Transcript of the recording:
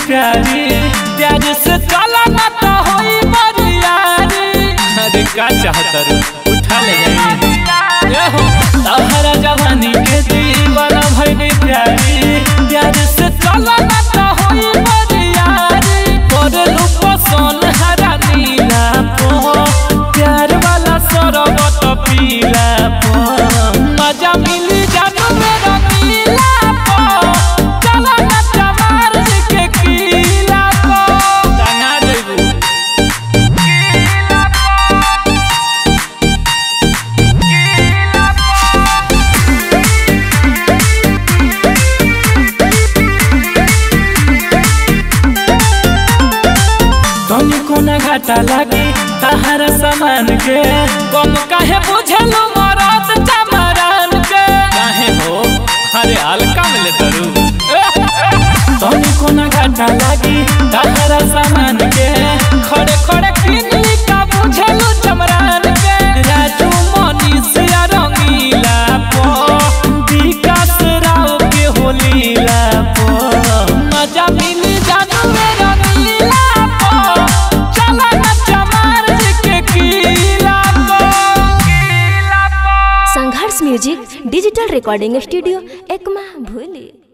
प्यारी प्यार से चला ना तो होई बरियारी अरे का चाहत रू उठा ले जाई ए हो तहरा जवानी के दीवाना भइली प्यारी प्यार से चला ना तो होई बरियारी करलू पसंद हरा नीला पो प्यार वाला सरबत पीला पो मजा मिली जानू मेरा नीला पो चला ना चमार के कीला पो टंगा देबू तनी कोना घाटा लागी तहरा सामान के कम काहे बुझलो मरद चमरान के काहे हो अरे हल्का में ले तरू तनी कोना घाटा लागी तहरा सामान के खड़े खड़े किनली का बुझलो चमरान के राजू मनीष या रंगीला पो विकास राव के होलीला पो मजा मिली जानू मेरा नीला पो चला ना चमार के कीला पो कीला पो Sangharsh music digital recording studio Ekma भूली